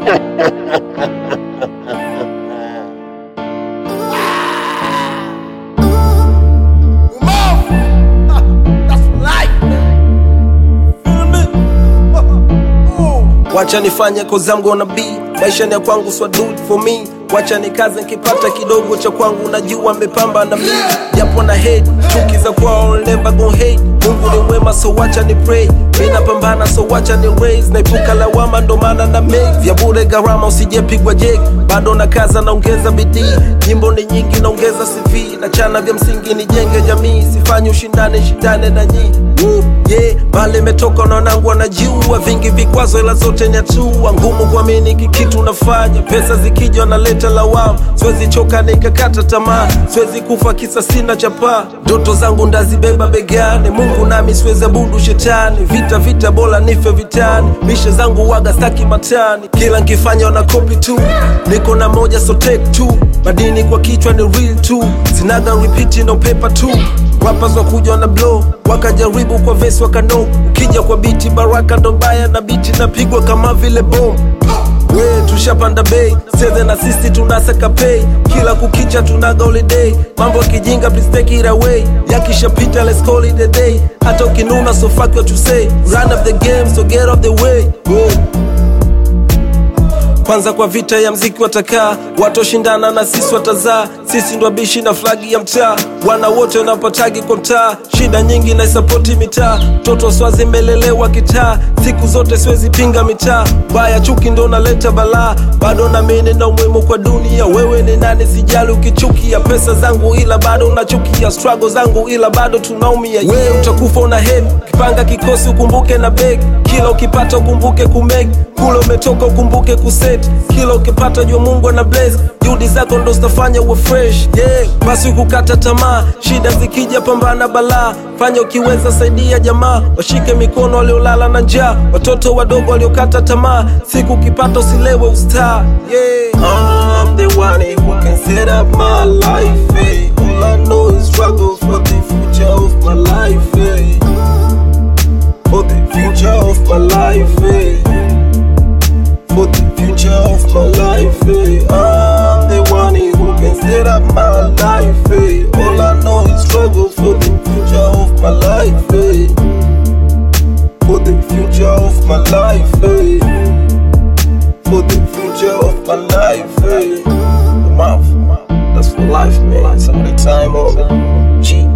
wacha nifanye cause I'm gonna be maisha ni ya kwangu so do it for me wacha nikaze nkipata kidogo cha kwangu najua amepamba na mimi japo na hate chuki za kwao I'll never gon hate mungu ni mwema so wacha ni pray mi napambana so wacha ni raise naipuka lawama ndo maana na make vya bure gharama usijepigwa jeki bado na kaza naongeza bidii nyimbo ni nyingi naongeza cv na chana vya msingi nijenge jamii sifanyi ushindane shindane na nyii Woo, yeah, mali imetoka na wanangu wanajua vingi vikwazo ila zote ni hatua ngumu kuamini kikitu nafanya pesa zikija naleta lawama siwezi choka nikakata tamaa siwezi kufa kisa sina chapaa ndoto zangu ndazibeba begani mungu nami siwezi abudu shetani vita vita bora nife vitani mishe zangu waga staki matani kila nkifanya wana kopi tu niko na moja so take two madini kwa kichwa ni real tu sinaga repeat no paper tu rappers wakuja na blow wakajaribu kwa vesi wakano ukija kwa biti baraka ndo mbaya na biti napigwa kama vile bom we tushapanda bei seze na sisi tunasaka pay kila kukicha tunaga holiday mambo ya kijinga please take it away yakishapita let's call it a day hata ukinuna so fuck what you say run of the game so get off the way Whoa kwanza kwa vita ya mziki watakaa watoshindana na sisi watazaa sisi ndo wabishi na flagi ya mtaa wana wote wanapatagi kwa mtaa shida nyingi na isapoti mitaa mtoto swazi melelewa kitaa siku zote siwezi pinga mitaa baya chuki ndo naleta balaa bado namini na umuhimu kwa dunia wewe ni nani sijali ukichukia pesa zangu ila bado unachukia struggle zangu ila bado tunaumia wewe utakufa una head kipanga kikosi ukumbuke na beg kila ukipata ukumbuke kumeg kule umetoka ukumbuke kuset kila ukipata jua mungu ana bless juhudi zako ndo zitafanya uwe fresh yeah. basi kukata tamaa shida zikija pambana balaa fanya ukiweza saidia jamaa washike mikono waliolala na njaa watoto wadogo waliokata tamaa siku ukipata usilewe ustaa yeah. I'm the one who can set up my life eh. all I know is struggles for the future of my life eh. for the future of my life eh. for the future of my life. Eh. I'm the one who can set up my life. Eh. All I know is struggle for the future of my life. Eh. For the future of my life. Eh. For the future of my life. Eh. The mouth, that's for life, man. Some of the time, oh, G.